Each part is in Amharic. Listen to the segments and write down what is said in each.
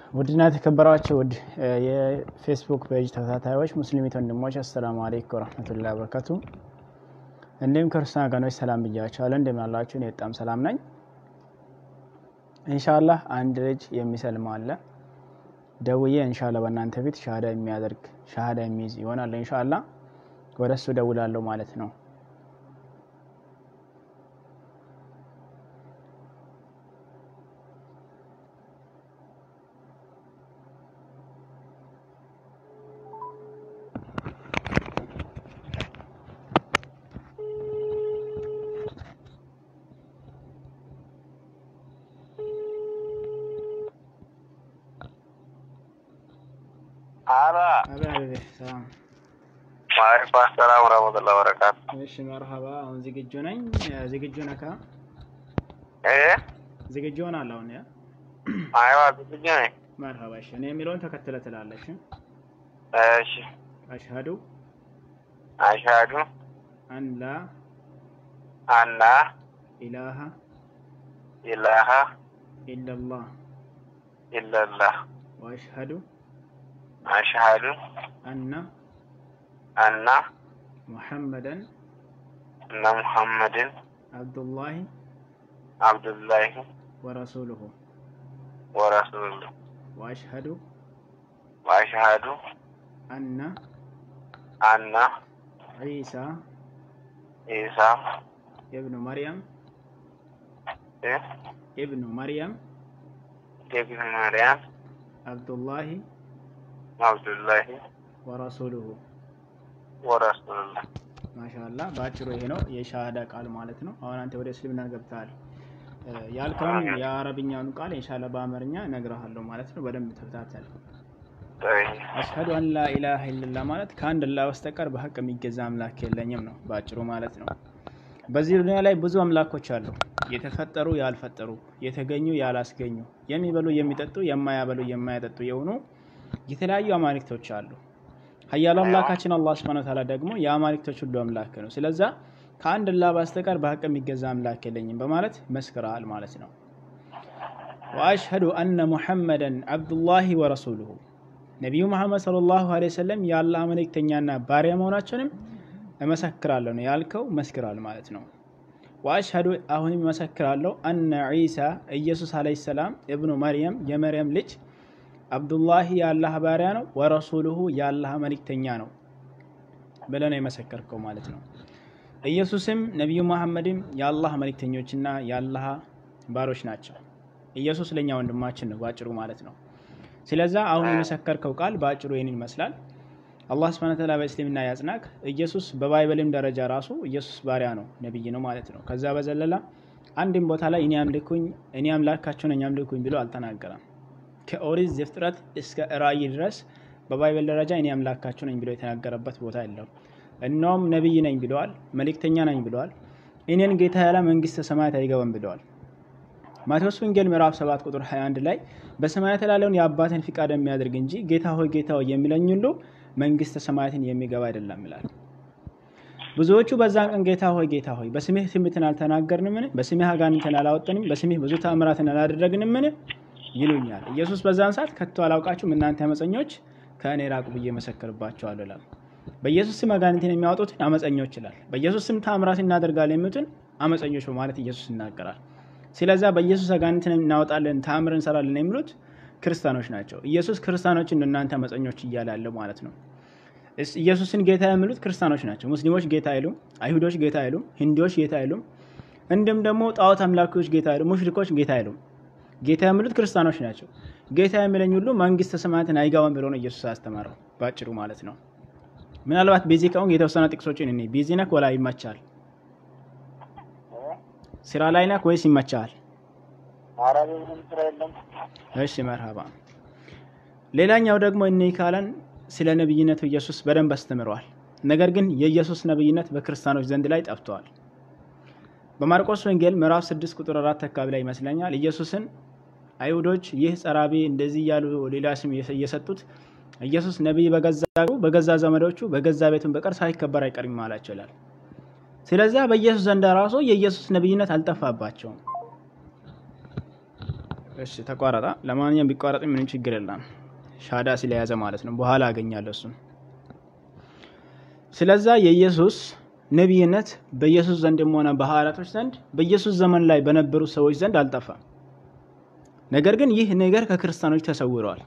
ውድና የተከበራችሁ ውድ የፌስቡክ ፔጅ ተከታታዮች ሙስሊሚት ወንድሞች አሰላሙ አለይኩም ወረህመቱላሂ ወበረካቱ። እንዲሁም ክርስቲያን ወገኖች ሰላም ብያቸዋለሁ። እንደምን አላችሁ? እኔ በጣም ሰላም ነኝ። ኢንሻአላህ አንድ ልጅ የሚሰልም አለ። ደውዬ ኢንሻአላህ በእናንተ ፊት ሻሃዳ የሚያደርግ ሻሃዳ የሚይዝ ይሆናል። ኢንሻአላህ ወደ እሱ ደውላለሁ ማለት ነው። አላ አቤት ሰላም። ዋሌኩም አሰላም ወረህመቱላሂ ወበረካቱ። እሺ መርሀባ። አሁን ዝግጁ ነኝ። ዝግጁ ነካ? እ ዝግጁ ሆናለሁ አሁን። ያ አይዋ ዝግጁ ነኝ። መርሀባ። እሺ እኔ የሚለውን ተከትለ ትላለሽ። እሺ አሽሀዱ አሽሀዱ አን ላ አና ኢላሃ ኢላሃ ኢለላህ ኢለላህ ወአሽሀዱ አሽሀዱ አና አና ሙሐመደን እነ ሙሐመድን አብዱላሂ አብዱላሂ ወረሱሉሁ ወረሱሉሁ ወአሽሀዱ ወአሽሀዱ አና አና ዒሳ ኢሳ ኢብኑ መርያም እ ኢብኑ መርያም ኢብኑ መርያም አብዱላሂ አብዱላሂ ወረሱሉሁ ወረሱሉሁ ማሻላ በአጭሩ ይሄ ነው የሻሃዳ ቃል ማለት ነው። አሁን አንተ ወደ እስልምና ገብተሃል። እ ያልከውን የአረብኛውን ቃል ኢንሻአላ በአማርኛ እነግርሃለሁ ማለት ነው። በደንብ ተከታተል። አሽሀዱ አን ላ ኢላሀ ኢለላህ ማለት ከአንድ አላህ በስተቀር በሀቅ የሚገዛ አምላክ የለኝም ነው በአጭሩ ማለት ነው። በዚህ ዱንያ ላይ ብዙ አምላኮች አሉ። የተፈጠሩ ያልፈጠሩ፣ የተገኙ ያላስገኙ፣ የሚበሉ የሚጠጡ፣ የማያበሉ የማያጠጡ የሆኑ የተለያዩ አማልክቶች አሉ። ሀያሉ አምላካችን አላህ ሱብሓነሁ ወተዓላ ደግሞ የአማልክቶች ሁሉ አምላክ ነው። ስለዛ ከአንድ አላህ በስተቀር በሀቅ የሚገዛ አምላክ የለኝም በማለት መስክረሃል ማለት ነው። ወአሽሀዱ አነ ሙሐመደን አብዱላሂ ወረሱሉሁ ነቢዩ መሐመድ ሰለላሁ ዐለይሂ ወሰለም የአላህ መልእክተኛና ባሪያ መሆናቸውንም እመሰክራለሁ ነው ያልከው፣ መስክራል ማለት ነው። ወአሽሀዱ አሁንም እመሰክራለሁ አነ ዒሳ ኢየሱስ ዐለይሂ ሰላም እብኑ መርየም የመርየም ልጅ አብዱላሂ የአላህ ባሪያ ነው፣ ወረሱሉሁ የአላህ መልእክተኛ ነው ብለህ ነው የመሰከርከው ማለት ነው። ኢየሱስም ነቢዩ መሐመድም የአላህ መልእክተኞችና የአላህ ባሮች ናቸው። ኢየሱስ ለእኛ ወንድማችን ነው በአጭሩ ማለት ነው። ስለዛ አሁን የመሰከርከው ቃል በአጭሩ ይህን ይመስላል። አላህ ስብሐነ ወተዓላ በእስልምና ያጽናክ። ኢየሱስ በባይበልም ደረጃ ራሱ ኢየሱስ ባሪያ ነው ነቢይ ነው ማለት ነው። ከዛ በዘለላ አንድም ቦታ ላይ እኔ አምልኩኝ እኔ አምላካቸው ነኝ አምልኩኝ ብሎ አልተናገረም። ከኦሪት ዘፍጥረት እስከ ራእይ ድረስ በባይበል ደረጃ እኔ አምላካቸው ነኝ ብሎ የተናገረበት ቦታ የለውም። እነውም ነቢይ ነኝ ብለዋል፣ መልእክተኛ ነኝ ብለዋል። እኔን ጌታ ያለ መንግስተ ሰማያት አይገባም ብለዋል። ማቴዎስ ወንጌል ምዕራፍ 7 ቁጥር 21 ላይ በሰማያት ላለውን የአባትን ፍቃድ የሚያደርግ እንጂ ጌታ ሆይ ጌታ ሆይ የሚለኝ ሁሉ መንግስተ ሰማያትን የሚገባ አይደለም ይላል። ብዙዎቹ በዛን ቀን ጌታ ሆይ ጌታ ሆይ በስምህ ትንቢትን አልተናገርንምን? በስምህ አጋንንትን አላወጠንም? በስምህ ብዙ ተአምራትን አላደረግንምን? ይሉኛል። ኢየሱስ በዛን ሰዓት ከቶ አላውቃችሁም እናንተ አመፀኞች ከእኔ ራቁ ብዬ መሰክርባቸዋለሁ ይላል። በኢየሱስ ስም አጋንንትን የሚያወጡትን አመፀኞች ይላል። በኢየሱስ ስም ተአምራት እናደርጋለን የሚሉትን አመፀኞች በማለት ኢየሱስ ይናገራል። ስለዛ በኢየሱስ አጋንንትን እናወጣለን ተአምር እንሰራለን የሚሉት ክርስቲያኖች ናቸው። ኢየሱስ ክርስቲያኖችን እናንተ አመፀኞች እያለ ያለው ማለት ነው። ኢየሱስን ጌታ የሚሉት ክርስቲያኖች ናቸው። ሙስሊሞች ጌታ አይሉም፣ አይሁዶች ጌታ አይሉም፣ ሂንዲዎች ጌታ አይሉም፣ እንዲሁም ደግሞ ጣዖት አምላኪዎች ጌታ አይሉም፣ ሙሽሪኮች ጌታ አይሉም። ጌታ የሚሉት ክርስቲያኖች ናቸው። ጌታ የሚለኝ ሁሉ መንግስተ ሰማያትን አይገባም ብሎ ነው ኢየሱስ አስተማረው በአጭሩ ማለት ነው። ምናልባት ቢዚ ከሆንክ የተወሰነ ጥቅሶችን እኔ ቢዚ ነክ ወላ ይመቻል? ስራ ላይ ነክ ወይስ ይመቻል? አረብ ምንም ስራ የለም። እሺ መርሃባ። ሌላኛው ደግሞ እኔ ካለን ስለ ነብይነቱ ኢየሱስ በደንብ አስተምረዋል። ነገር ግን የኢየሱስ ነብይነት በክርስቲያኖች ዘንድ ላይ ጠፍተዋል። በማርቆስ ወንጌል ምዕራፍ 6 ቁጥር 4 አካባቢ ላይ ይመስለኛል ኢየሱስን አይሁዶች ይህ ጸራቢ እንደዚህ እያሉ ሌላ ስም እየሰጡት ኢየሱስ ነቢይ በገዛ በገዛ ዘመዶቹ በገዛ ቤቱን በቀር ሳይከበር አይቀርም አላቸው ይላል። ስለዚያ በኢየሱስ ዘንድ ራሱ የኢየሱስ ነብይነት አልጠፋባቸውም። እሺ ተቋረጣ። ለማንኛውም ቢቋረጥ ምንም ችግር የለም። ሻዳ ስለያዘ ማለት ነው። በኋላ አገኛለሁ እሱን። ስለዛ የኢየሱስ ነቢይነት በኢየሱስ ዘንድም ሆነ በሐዋርያቶች ዘንድ በኢየሱስ ዘመን ላይ በነበሩ ሰዎች ዘንድ አልጠፋም። ነገር ግን ይህ ነገር ከክርስቲያኖች ተሰውረዋል።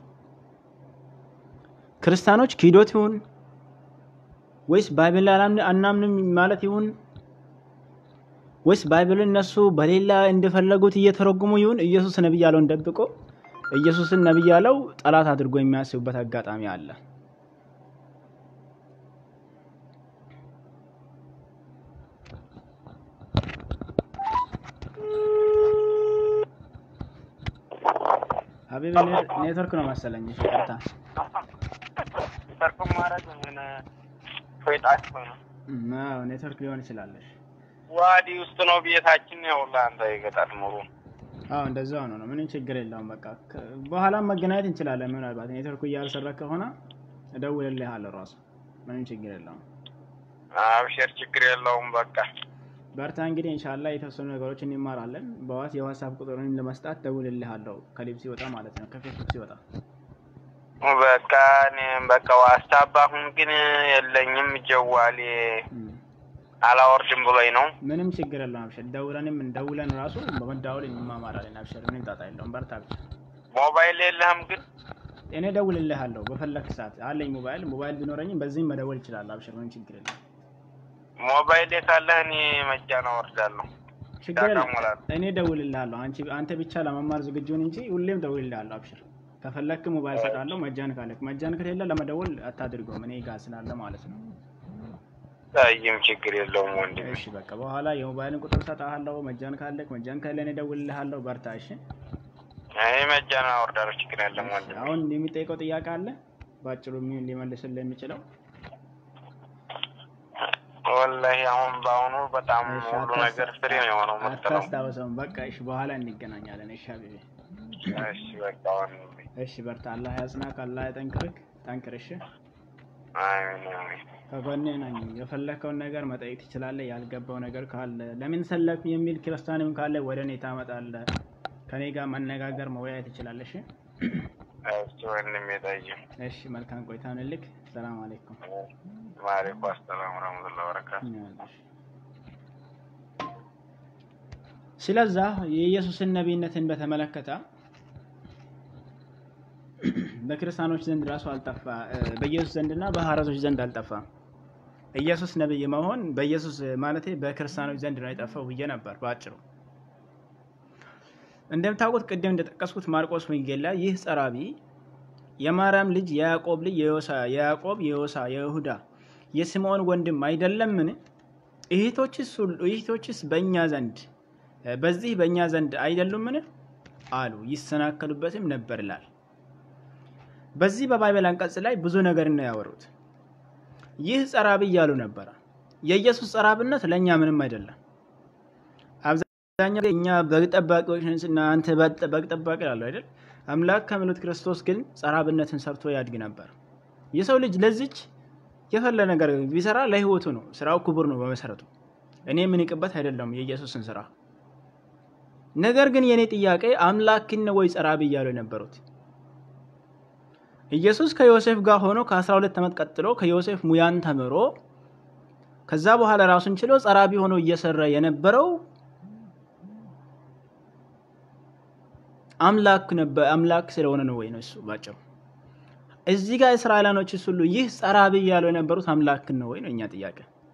ክርስቲያኖች ክህዶት ይሁን ወይስ ባይብል አናምንም ማለት ይሁን ወይስ ባይብልን እነሱ በሌላ እንደፈለጉት እየተረጉሙ ይሁን ኢየሱስ ነቢይ ያለውን ደብቆ ኢየሱስን ነቢይ ያለው ጠላት አድርጎ የሚያስቡበት አጋጣሚ አለ። ሀቢብ ኔትወርክ ነው መሰለኝ። እሺ ይቅርታ። ሰርኩም ማለት ምን ፎይጣት ነው አዎ ኔትወርክ ሊሆን ይችላለሽ። ዋዲ ውስጥ ነው ቤታችን። ያው ለአንተ የገጠር ኑሮ አዎ እንደዛ ሆኖ ነው። ምንም ችግር የለውም። በቃ በኋላም መገናኘት እንችላለን። ምናልባት ኔትወርኩ እያልሰራ ከሆነ እደውልልሃለሁ ራሱ ምንም ችግር የለውም። አብሽር፣ ችግር የለውም። በቃ በርታ። እንግዲህ ኢንሻላህ የተወሰኑ ነገሮች እንማራለን። በዋት የዋትሳፕ ቁጥሩን ለመስጣት ደውልልሃለሁ ከሊብ ሲወጣ ማለት ነው፣ ከፌስቡክ ሲወጣ በቃ እኔም በቃ ዋትስአፕ አሁን ግን የለኝም። ጀዋሌ አላወርድም ብሎኝ ነው። ምንም ችግር የለውም። አብሽር፣ ደውለንም እንደውለን ራሱ በመደዋወል እንማማራለን። አብሽር፣ ምንም ጣጣ የለውም። በርታ ብቻ። ሞባይል የለህም ግን? እኔ ደውልልሃለሁ በፈለክ ሰዓት አለኝ ሞባይል። ሞባይል ቢኖረኝም በዚህም መደወል ይችላል። አብሽር፣ ምንም ችግር የለም። ሞባይል ካለህ እኔ መጃን አወርዳለሁ። ችግር የለም። እሞላለሁ። እኔ ደውልልሃለሁ። አንቺ አንተ ብቻ ለመማር ዝግጁን እንጂ ሁሌም ደውልልሃለሁ። አብሽር፣ ከፈለክ ሞባይል ሰጣለሁ። መጃን ካለክ፣ መጃን ከሌለ ለመደወል አታድርገውም። እኔ ጋር ስላለ ማለት ነው። ታይም ችግር የለውም ወንድሜ። እሺ በቃ በኋላ የሞባይልን ቁጥር ሰጣለሁ። መጃን ካለክ፣ መጃን ከሌለ እኔ ደውልልሃለሁ። በርታ። እሺ እኔ መጃን አወርዳለሁ። ችግር የለም ወንድሜ። አሁን የሚጠይቀው ጥያቄ አለ በአጭሩ የሚሆን ሊመልስልህ የሚችለው ወላሂ አሁን በአሁኑ በጣም እሺ፣ ሁሉ አታስ- ነገር ፍሬ ነው የሆነው መሰለው። አታስታውሰውም። በቃ እሺ፣ በኋላ እንገናኛለን። እሺ ሀቢቤ፣ እሺ በቃ ወንድሜ። እሺ በርታ። አላህ ያጽናክ፣ አላህ ያጠንክርክ። ጠንክር። እሺ አሜን አሜን። ከጎኔ ነኝ። የፈለከውን ነገር መጠየቅ ትችላለህ። ያልገባው ነገር ካለ ለምን ሰለክ የሚል ክርስቲያንም ካለ ወደ እኔ ታመጣለህ። ከኔ ጋር መነጋገር መወያየት ትችላለህ። እሺ እሺ ወንድሜ ጠይም። እሺ፣ መልካም ቆይታ እንልክ። ሰላም አለይኩም። ማሪኩ አሰላም ረመቱላ በረካቱ ይኸውልሽ። ስለዛ የኢየሱስን ነቢይነትን በተመለከተ በክርስቲያኖች ዘንድ ራሱ አልጠፋ በኢየሱስ ዘንድና በሐዋርያቶች ዘንድ አልጠፋም። ኢየሱስ ነቢይ መሆን በኢየሱስ ማለቴ በክርስቲያኖች ዘንድ ነው የጠፋው ብዬ ነበር በአጭሩ። እንደምታውቁት ቅድም እንደጠቀስኩት ማርቆስ ወንጌል ላይ ይህ ጸራቢ የማርያም ልጅ የያዕቆብ ልጅ የዮሳ የያዕቆብ የዮሳ የይሁዳ የስምዖን ወንድም አይደለምን? እህቶችስ ሁሉ እህቶችስ በእኛ ዘንድ በዚህ በእኛ ዘንድ አይደሉምን? አሉ ይሰናከሉበትም ነበር ይላል። በዚህ በባይበል አንቀጽ ላይ ብዙ ነገር ነው ያወሩት። ይህ ጸራቢ እያሉ ነበረ። የኢየሱስ ጸራብነት ለእኛ ምንም አይደለም። አብዛኛው እኛ በግ ጠባቂዎች ነን እና አንተ በግ ጠባቂ ላሉ አይደል? አምላክ ከሚሉት ክርስቶስ ግን ጸራብነትን ሰርቶ ያድግ ነበር። የሰው ልጅ ለዚች የፈለ ነገር ቢሰራ ለህይወቱ ነው። ስራው ክቡር ነው በመሰረቱ። እኔ የምንቅበት አይደለም የኢየሱስን ስራ። ነገር ግን የእኔ ጥያቄ አምላክን ነው ወይ ጸራቢ እያሉ የነበሩት? ኢየሱስ ከዮሴፍ ጋር ሆኖ ከ12 ዓመት ቀጥሎ ከዮሴፍ ሙያን ተምሮ ከዛ በኋላ ራሱን ችሎ ጸራቢ ሆኖ እየሰራ የነበረው አምላክ ነበር። አምላክ ስለሆነ ነው ወይ ነው እሱ ባጭሩ። እዚህ ጋር እስራኤላኖች ሁሉ ይህ ጸራቢ እያሉ የነበሩት አምላክን ነው ወይ ነው እኛ ጥያቄ።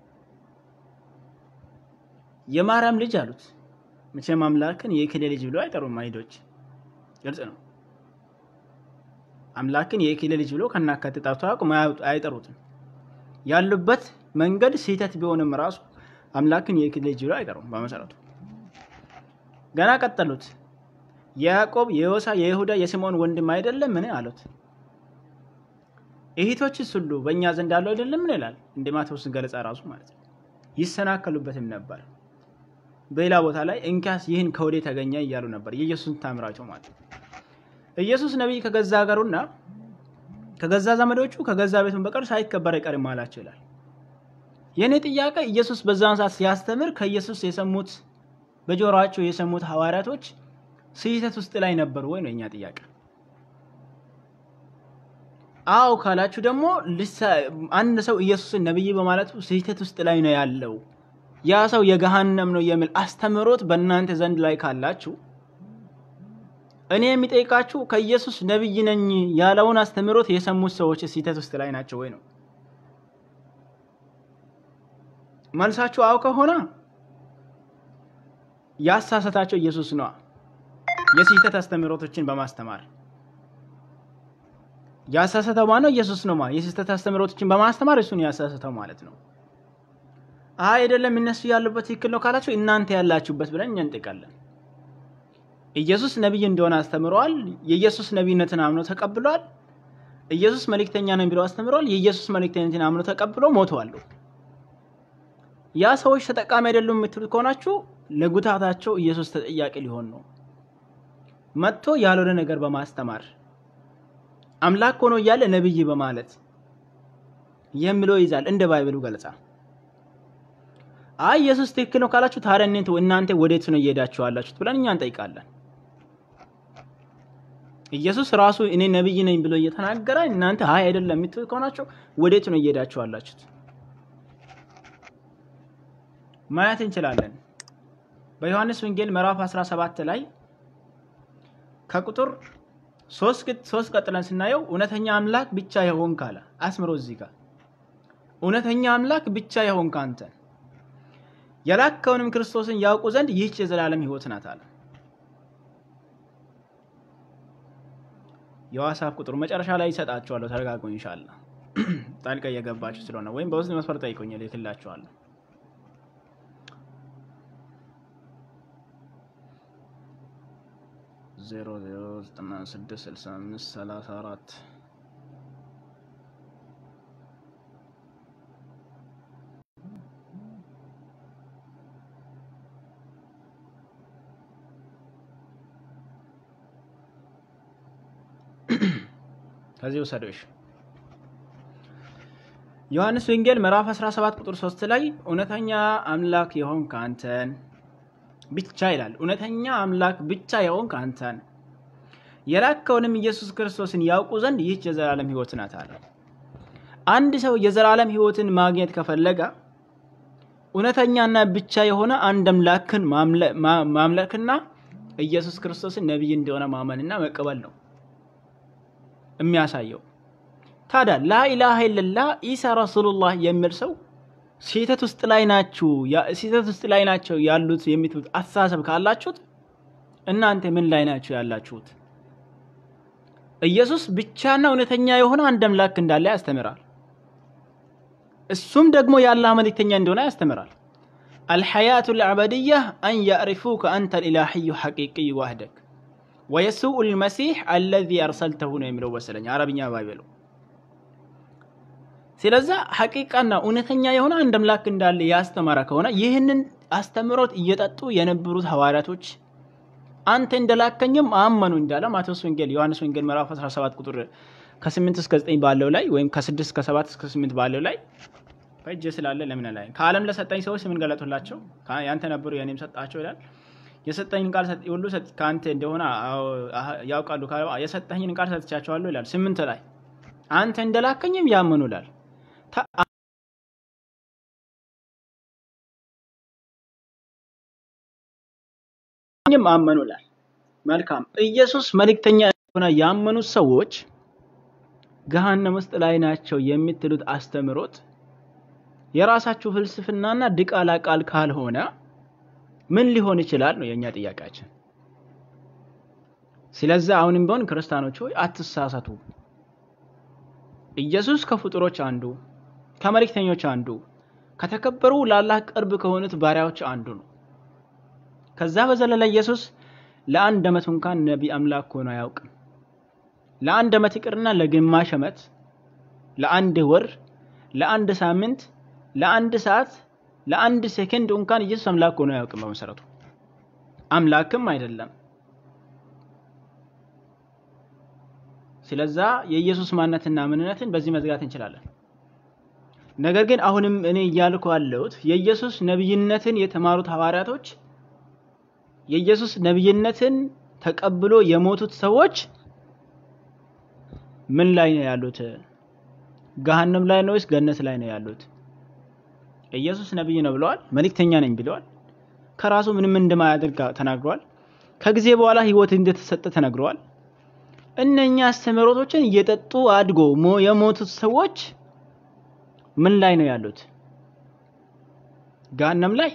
የማርያም ልጅ አሉት። መቼም አምላክን የክሌ ልጅ ብሎ አይጠሩም አይሁዶች፣ ግልጽ ነው። አምላክን የክሌ ልጅ ብሎ ከናካቴ ጠርቶ አያውቁም፣ አይጠሩትም። ያሉበት መንገድ ስህተት ቢሆንም ራሱ አምላክን የክሌ ልጅ ብሎ አይጠሩም በመሰረቱ። ገና ቀጠሉት። የያዕቆብ የዮሳ የይሁዳ የስምዖን ወንድም አይደለም ምን አሉት። እህቶችስ ሁሉ በእኛ ዘንድ አለው አይደለም ምን ይላል እንደ ማቴዎስ ገለጻ ራሱ ማለት ነው። ይሰናከሉበትም ነበር። በሌላ ቦታ ላይ እንኪያስ ይህን ከወዴት ተገኘ እያሉ ነበር የኢየሱስን ታምራቸው ማለት ነው። ኢየሱስ ነቢይ ከገዛ ሀገሩና ከገዛ ዘመዶቹ ከገዛ ቤቱን በቀር ሳይከበር አይቀርም አላቸው ይላል። የእኔ ጥያቄ ኢየሱስ በዛን ሰዓት ሲያስተምር ከኢየሱስ የሰሙት በጆሮአቸው የሰሙት ሐዋርያቶች ስህተት ውስጥ ላይ ነበሩ ወይ ነው የኛ ጥያቄ። አዎ ካላችሁ ደግሞ አንድ ሰው ኢየሱስን ነብይ በማለቱ ስህተት ውስጥ ላይ ነው ያለው፣ ያ ሰው የገሃነም ነው የሚል አስተምህሮት በእናንተ ዘንድ ላይ ካላችሁ እኔ የሚጠይቃችሁ ከኢየሱስ ነብይ ነኝ ያለውን አስተምህሮት የሰሙት ሰዎች ስህተት ውስጥ ላይ ናቸው ወይ ነው መልሳችሁ። አዎ ከሆነ ያሳሰታቸው ኢየሱስ ነዋ፣ የስህተት አስተምህሮቶችን በማስተማር ያሳሰተው ማነው? ኢየሱስ ነው። ማለት የስህተት አስተምህሮቶችን በማስተማር እሱን ያሳሰተው ማለት ነው። አይ አይደለም እነሱ ያሉበት ትክክል ነው ካላችሁ እናንተ ያላችሁበት ብለን እኛ እንጠይቃለን። ኢየሱስ ነቢይ እንደሆነ አስተምረዋል። የኢየሱስ ነቢይነትን አምኖ ተቀብሏል። ኢየሱስ መልእክተኛ ነው ብለው አስተምረዋል። የኢየሱስ መልእክተኝነትን አምኖ ተቀብሎ ሞተዋል። ያ ሰዎች ተጠቃሚ አይደሉም የምትሉት ከሆናችሁ ለጉታታቸው ኢየሱስ ተጠያቂ ሊሆን ነው። መጥቶ ያልሆነ ነገር በማስተማር አምላክ ሆኖ እያለ ነብይ በማለት የሚለው ይዛል እንደ ባይብሉ ገለጻ። አይ ኢየሱስ ትክክል ነው ካላችሁ ታዲያ እናንተ ወዴት ነው እየሄዳችሁ ያላችሁት ብለን እኛ እንጠይቃለን። ኢየሱስ ራሱ እኔ ነብይ ነኝ ብሎ እየተናገረ እናንተ አይ አይደለም የምትሉት ከሆናችሁ ወዴት ነው እየሄዳችሁ ያላችሁት? ማየት እንችላለን። በዮሐንስ ወንጌል ምዕራፍ 17 ላይ ከቁጥር ሶስት ቀጥለን ስናየው እውነተኛ አምላክ ብቻ የሆንክ አለ አስምሮ እዚህ ጋር እውነተኛ አምላክ ብቻ የሆንክ አንተ የላከውንም ክርስቶስን ያውቁ ዘንድ ይህች የዘላለም ሕይወት ናት አለ። የዋትስአፕ ቁጥሩ መጨረሻ ላይ ይሰጣችኋለሁ። ተረጋጉ። ኢንሻአላ ጣልቃ እየገባችሁ ስለሆነ ወይም በውስጥ መስፈር ጠይቁኝ፣ እልክላችኋለሁ። ዜሮ ዜሮ ዘጠና ስድስት ስልሳ አምስት ሰላሳ አራት ከዚህ ውሰዶሽ ዮሐንስ ወንጌል ምዕራፍ 17 ቁጥር 3 ላይ እውነተኛ አምላክ የሆንክ አንተን ብቻ ይላል። እውነተኛ አምላክ ብቻ የሆንክ አንተን የላከውንም ኢየሱስ ክርስቶስን ያውቁ ዘንድ ይህች የዘላለም ሕይወት ናት አለ። አንድ ሰው የዘላለም ሕይወትን ማግኘት ከፈለገ እውነተኛና ብቻ የሆነ አንድ አምላክን ማምለክና ኢየሱስ ክርስቶስን ነቢይ እንደሆነ ማመንና መቀበል ነው የሚያሳየው። ታዲያ ላኢላሃ ኢለላህ ኢሳ ረሱሉላህ የሚል ሰው ስህተት ውስጥ ላይ ናችሁ ስህተት ውስጥ ላይ ናቸው ያሉት የሚትሉት አስተሳሰብ ካላችሁት እናንተ ምን ላይ ናችሁ ያላችሁት? ኢየሱስ ብቻና እውነተኛ የሆነ አንድ አምላክ እንዳለ ያስተምራል። እሱም ደግሞ የአላህ መልእክተኛ እንደሆነ ያስተምራል። አልሐያቱ ልአበድያ አን ያዕሪፉከ አንተ ልኢላሕዩ ሐቂቅይ ዋህደክ ወየሱኡ ልመሲሕ አለዚ አርሰልተሁ ነው የሚለው መሰለኝ አረብኛ ባይበሉ ስለዛ ሐቂቃና እውነተኛ የሆነ አንድ አምላክ እንዳለ ያስተማረ ከሆነ ይህንን አስተምሮት እየጠጡ የነበሩት ሐዋርያቶች አንተ እንደላከኝም አመኑ እንዳለ ማቴዎስ ወንጌል ዮሐንስ ወንጌል ምዕራፍ 17 ቁጥር ከ8 እስከ 9 ባለው ላይ ወይም ከ6 እስከ 7 እስከ 8 ባለው ላይ በእጅ ስላለ ለምን ላይ ከዓለም ለሰጠኝ ሰዎች ምን ገለጡላቸው? ያንተ ነበሩ የኔም ሰጣቸው ይላል። የሰጠኝን ቃል ሁሉ ከአንተ እንደሆነ ያውቃሉ። የሰጠኝን ቃል ሰጥቻቸዋለሁ ይላል። ስምንት ላይ አንተ እንደላከኝም ያመኑ ይላል። አመኑ ይላል። መልካም ኢየሱስ መልእክተኛ እንደሆነ ያመኑት ሰዎች ገሃነም ውስጥ ላይ ናቸው የምትሉት አስተምሮት የራሳችሁ ፍልስፍናና ድቃላ ቃል ካልሆነ ምን ሊሆን ይችላል ነው የእኛ ጥያቄያችን። ስለዚህ አሁንም ቢሆን ክርስቲያኖች ሆይ አትሳሳቱ። ኢየሱስ ከፍጡሮች አንዱ ከመልእክተኞች አንዱ ከተከበሩ ለአላህ ቅርብ ከሆኑት ባሪያዎች አንዱ ነው። ከዛ በዘለለ ኢየሱስ ለአንድ ዓመት እንኳን ነቢ አምላክ ሆኖ አያውቅም። ለአንድ ዓመት ይቅርና ለግማሽ ዓመት፣ ለአንድ ወር፣ ለአንድ ሳምንት፣ ለአንድ ሰዓት፣ ለአንድ ሴከንድ እንኳን ኢየሱስ አምላክ ሆኖ አያውቅም። በመሰረቱ አምላክም አይደለም። ስለዛ የኢየሱስ ማንነትና ምንነትን በዚህ መዝጋት እንችላለን። ነገር ግን አሁንም እኔ እያልኩ ያለሁት የኢየሱስ ነብይነትን የተማሩት ሐዋርያቶች የኢየሱስ ነብይነትን ተቀብሎ የሞቱት ሰዎች ምን ላይ ነው ያሉት? ገሃነም ላይ ነው ወይስ ገነት ላይ ነው ያሉት? ኢየሱስ ነብይ ነው ብለዋል። መልእክተኛ ነኝ ብለዋል። ከራሱ ምንም እንደማያደርግ ተናግረዋል። ከጊዜ በኋላ ህይወት እንደተሰጠ ተነግረዋል። እነኛ አስተምህሮቶችን እየጠጡ አድጎ የሞቱት ሰዎች ምን ላይ ነው ያሉት? ገሃነም ላይ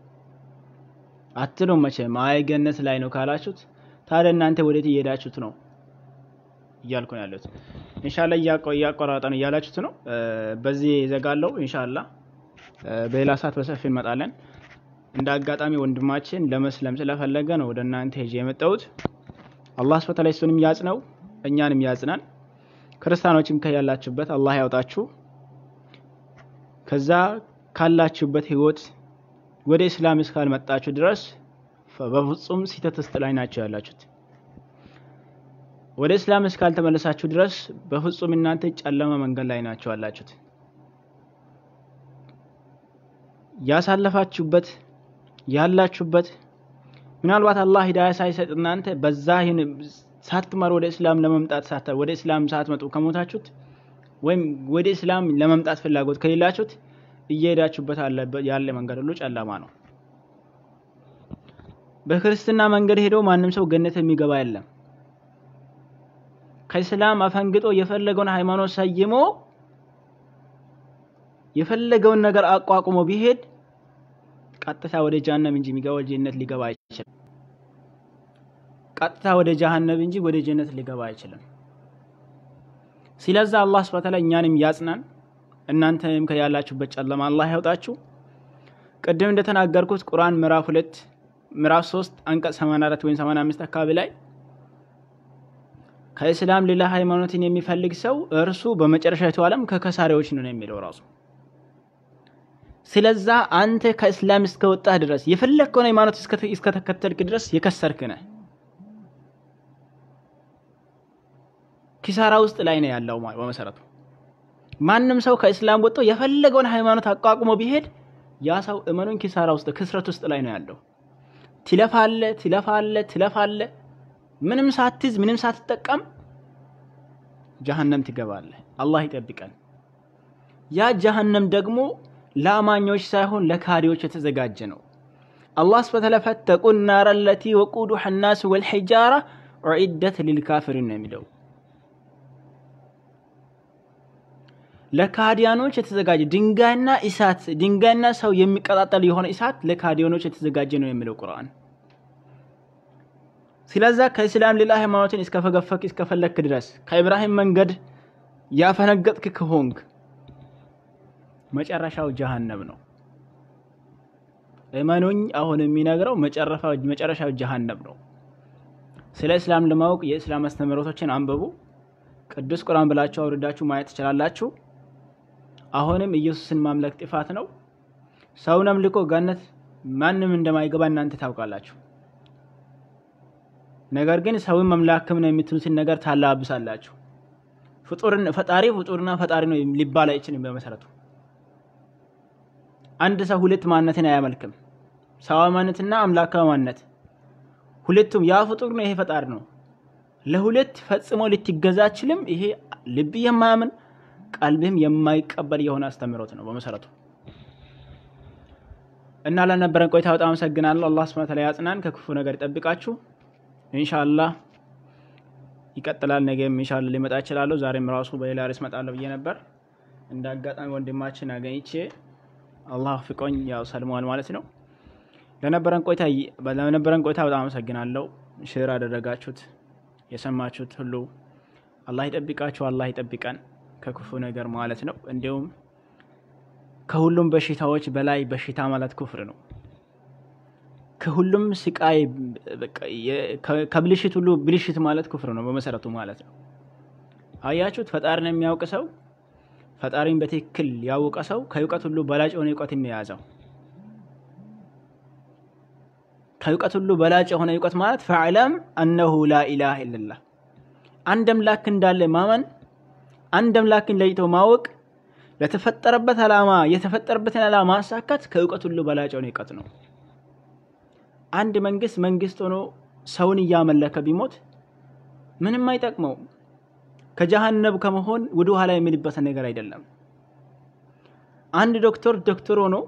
አትሉም መቼም። አይ ገነት ላይ ነው ካላችሁት ታዲያ እናንተ ወዴት እየሄዳችሁት ነው እያልኩ ነው ያሉት። ኢንሻአላ እያቆራረጠ ነው እያላችሁት ነው። በዚህ ዘጋለው። ኢንሻአላ በሌላ ሰዓት በሰፊ እንመጣለን። እንደ አጋጣሚ ወንድማችን ለመስለም ስለፈለገ ነው ወደ እናንተ ሄጄ የመጣሁት። አላህ ሱብሓነሁ ወተዓላ እሱንም ያጽነው እኛንም ያጽናን። ክርስቲያኖችም ከያላችሁበት አላህ ያውጣችሁ። ከዛ ካላችሁበት ህይወት ወደ እስላም እስካልመጣችሁ ድረስ በፍጹም ስህተት ውስጥ ላይ ናቸው ያላችሁት። ወደ እስላም እስካልተመለሳችሁ ድረስ በፍጹም እናንተ ጨለማ መንገድ ላይ ናቸው ያላችሁት። ያሳለፋችሁበት ያላችሁበት ምናልባት አላህ ሂዳያ ሳይሰጥ እናንተ በዛ ሳትማር ወደ እስላም ለመምጣት ሳታ ወደ እስላም ሳትመጡ ከሞታችሁት ወይም ወደ እስላም ለመምጣት ፍላጎት ከሌላችሁት እየሄዳችሁበት ያለ መንገድ ሁሉ ጨለማ ነው። በክርስትና መንገድ ሄዶ ማንም ሰው ገነት የሚገባ የለም። ከእስላም አፈንግጦ የፈለገውን ሃይማኖት ሰይሞ የፈለገውን ነገር አቋቁሞ ቢሄድ ቀጥታ ወደ ጀሃነም እንጂ የሚገባው ጀነት ሊገባ አይችልም። ቀጥታ ወደ ጀሃነም እንጂ ወደ ጀነት ሊገባ አይችልም። ስለዛ አላህ ሱብሓነሁ ወተዓላ እኛንም ያጽናን፣ እናንተም ከያላችሁበት ጨለማ አላህ ያውጣችሁ። ቅድም እንደተናገርኩት ቁርአን ምዕራፍ ሁለት ምዕራፍ 3 አንቀጽ 84 ወይም 85 አካባቢ ላይ ከእስላም ሌላ ሃይማኖትን የሚፈልግ ሰው እርሱ በመጨረሻዊቱ ዓለም ከከሳሪዎች ነው የሚለው ራሱ። ስለዛ አንተ ከእስላም እስከወጣህ ድረስ የፈለግከውን ሃይማኖት እስከተከተልክ ድረስ የከሰርክ ነህ። ኪሳራ ውስጥ ላይ ነው ያለው በመሰረቱ። ማንም ሰው ከእስላም ወጥቶ የፈለገውን ሃይማኖት አቋቁሞ ቢሄድ ያ ሰው እመኑን ኪሳራ ውስጥ ክስረት ውስጥ ላይ ነው ያለው። ትለፋለ ትለፋለ ትለፋለ ምንም ሳትይዝ ምንም ሳትጠቀም ጀሀነም ትገባለህ። አላህ ይጠብቀን። ያ ጀሀነም ደግሞ ለአማኞች ሳይሆን ለካዲዎች የተዘጋጀ ነው። አላህ ሱብሓነሁ ወተዓላ ፈተቁ ናረ ለቲ ወቁዱሃ ናስ ወልሒጃራ ኡዒደት ሊልካፊሪን ነው የሚለው። ለካዲያኖች የተዘጋጀ ድንጋይና እሳት ድንጋይና ሰው የሚቀጣጠል የሆነ እሳት ለካዲያኖች የተዘጋጀ ነው የሚለው ቁርአን። ስለዛ ከእስላም ሌላ ሃይማኖትን እስከፈገፈክ እስከፈለክ ድረስ ከኢብራሂም መንገድ ያፈነገጥክ ከሆንክ መጨረሻው ጀሃነም ነው። እመኑኝ፣ አሁን የሚነግረው መጨረሻው ጀሃነም ነው። ስለ እስላም ለማወቅ የእስላም አስተምህሮቶችን አንብቡ። ቅዱስ ቁርአን ብላችሁ አውርዳችሁ ማየት ትችላላችሁ። አሁንም ኢየሱስን ማምለክ ጥፋት ነው። ሰውን አምልኮ ገነት ማንም እንደማይገባ እናንተ ታውቃላችሁ። ነገር ግን ሰውን መምላክም ነው የምትሉትን ነገር ታላብሳላችሁ። ፍጡርን ፈጣሪ ፍጡርና ፈጣሪ ነው ሊባል አይችልም። በመሰረቱ አንድ ሰው ሁለት ማንነትን አያመልክም። ሰዋዊ ማንነትና አምላካዊ ማንነት ሁለቱም ያ ፍጡር ነው፣ ይሄ ፈጣሪ ነው። ለሁለት ፈጽሞ ልትገዛ አችልም። ይሄ ልብ የማያምን ቀልብህም የማይቀበል የሆነ አስተምህሮት ነው በመሰረቱ እና ለነበረን ቆይታ በጣም አመሰግናለሁ። አላህ ሱብሓነሁ ወተዓላ ያጽናን፣ ከክፉ ነገር ይጠብቃችሁ። ኢንሻአላህ ይቀጥላል። ነገም ኢንሻአላህ ሊመጣ እችላለሁ። ዛሬም ራሱ በሌላ ርዕስ እመጣለሁ ብዬ ነበር። እንደ አጋጣሚ ወንድማችን አገኝቼ አላህ ፍቆኝ ያው ሰልሟል ማለት ነው። ለነበረን ቆይታ ለነበረን ቆይታ በጣም አመሰግናለሁ። ሽር አደረጋችሁት የሰማችሁት ሁሉ አላህ ይጠብቃችሁ፣ አላህ ይጠብቀን ከክፉ ነገር ማለት ነው። እንዲሁም ከሁሉም በሽታዎች በላይ በሽታ ማለት ኩፍር ነው። ከሁሉም ስቃይ ከብልሽት ሁሉ ብልሽት ማለት ኩፍር ነው በመሰረቱ ማለት ነው። አያችሁት? ፈጣሪን የሚያውቅ ሰው ፈጣሪን በትክክል ያወቀ ሰው ከእውቀት ሁሉ በላጭ የሆነ እውቀትን የያዘው ከእውቀት ሁሉ በላጭ የሆነ እውቀት ማለት ፈዕለም አነሁ ላኢላሃ ኢለላህ አንድ አምላክ እንዳለ ማመን አንድ አምላክን ለይቶ ማወቅ ለተፈጠረበት ዓላማ የተፈጠረበትን ዓላማ ማሳካት ከእውቀት ሁሉ በላጭ የሆነ እውቀት ነው። አንድ መንግስት መንግስት ሆኖ ሰውን እያመለከ ቢሞት ምንም አይጠቅመው። ከጀሃነብ ከመሆን ወደ ኋላ የሚልበት ነገር አይደለም። አንድ ዶክተር ዶክተር ሆኖ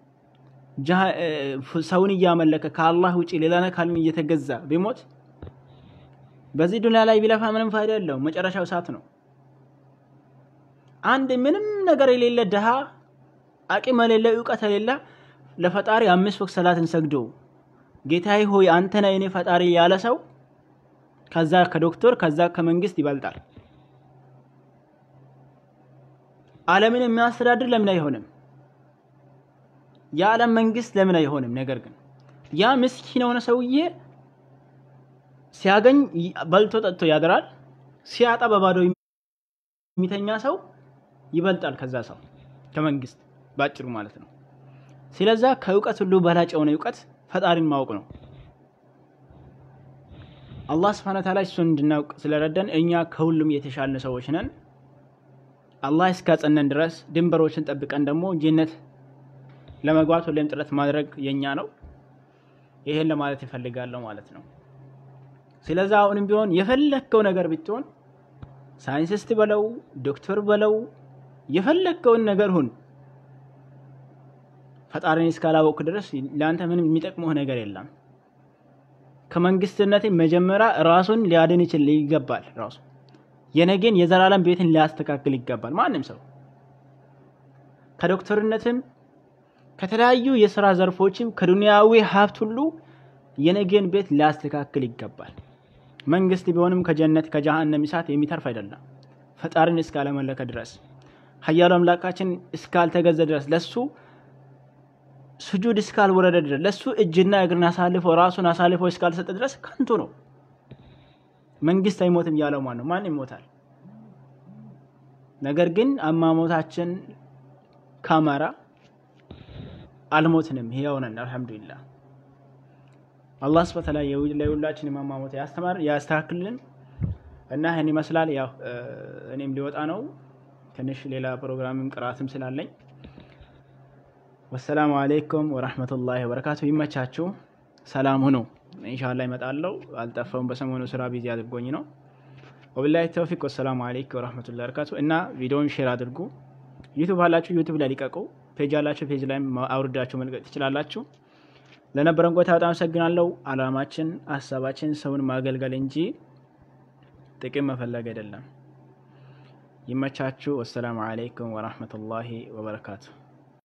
ሰውን እያመለከ ከአላህ ውጭ ሌላ አካልን እየተገዛ ቢሞት በዚህ ዱንያ ላይ ቢለፋ ምንም ፋይዳ የለውም። መጨረሻው እሳት ነው። አንድ ምንም ነገር የሌለ ድሃ አቅም የሌለ እውቀት የሌለ ለፈጣሪ አምስት ወቅት ሰላትን ሰግዶ ጌታዬ ሆይ አንተ ነህ የኔ ፈጣሪ ያለ ሰው ከዛ ከዶክተር ከዛ ከመንግስት ይበልጣል። ዓለምን የሚያስተዳድር ለምን አይሆንም? የዓለም መንግስት ለምን አይሆንም? ነገር ግን ያ ምስኪን የሆነ ሰውዬ ሲያገኝ በልቶ ጠጥቶ ያድራል። ሲያጣ በባዶ የሚተኛ ሰው ይበልጣል ከዛ ሰው ከመንግስት ባጭሩ ማለት ነው። ስለዛ ከእውቀት ሁሉ በላጭ የሆነ እውቀት ፈጣሪን ማወቅ ነው። አላህ ስብሐነ ወተዓላ እሱን እንድናውቅ ስለረዳን እኛ ከሁሉም የተሻልን ሰዎች ነን። አላህ እስካጸነን ድረስ ድንበሮችን ጠብቀን ደግሞ ጀነት ለመግባት ሁሌም ጥረት ማድረግ የኛ ነው። ይሄን ለማለት ይፈልጋለሁ ማለት ነው። ስለዛ አሁንም ቢሆን የፈለግከው ነገር ብትሆን ሳይንቲስት በለው ዶክተር በለው የፈለግከውን ነገር ሁን፣ ፈጣሪን እስካላወቅ ድረስ ለአንተ ምንም የሚጠቅመው ነገር የለም። ከመንግስትነት መጀመሪያ ራሱን ሊያድን ይችል ይገባል። ራሱ የነገን የዘላለም ቤትን ሊያስተካክል ይገባል። ማንም ሰው ከዶክተርነትም ከተለያዩ የስራ ዘርፎችም ከዱንያዊ ሀብት ሁሉ የነገን ቤት ሊያስተካክል ይገባል። መንግስት ቢሆንም ከጀነት ከጀሃነም እሳት የሚተርፍ አይደለም። ፈጣሪን እስካለመለከ ድረስ ኃያሉ አምላካችን እስካልተገዘ ድረስ ለሱ ስጁድ እስካልወረደ ድረስ ለሱ እጅና እግርን አሳልፎ ራሱን አሳልፎ እስካልሰጠ ድረስ ከንቱ ነው። መንግስት አይሞትም ያለው ማን ነው? ማን ይሞታል? ነገር ግን አሟሟታችን ካማራ አልሞትንም፣ ሕያው ነን። አልሐምዱሊላህ አላህ ስብሐ ወተዓላ ለሁላችን አሟሟት ያስተማር ያስተካክልልን እና ይህን ይመስላል። ያው እኔም ሊወጣ ነው ትንሽ ሌላ ፕሮግራምም ቅራትም ስላለኝ ወሰላሙ አሌይኩም ወረህመቱላሂ ወበረካቱ። ይመቻችሁ፣ ሰላም ሁኑ። ኢንሻላህ ይመጣለው። አልጠፋውም። በሰሞኑ ስራ ቢዚ አድርጎኝ ነው። ወቢላሂ ተውፊቅ። ወሰላሙ አሌይኩም ወረህመቱላሂ ወበረካቱ። እና ቪዲዮውን ሼር አድርጉ። ዩቱብ አላችሁ ዩቱብ ላይ ሊቀቁ። ፔጅ አላችሁ ፔጅ ላይ አውርዳችሁ መልቀቅ ትችላላችሁ። ለነበረን ቆይታ በጣም አመሰግናለሁ። አላማችን ሀሳባችን ሰውን ማገልገል እንጂ ጥቅም መፈለግ አይደለም። ይመቻችሁ። ወሰላሙ አሌይኩም ወረህመቱላሂ ወበረካቱ።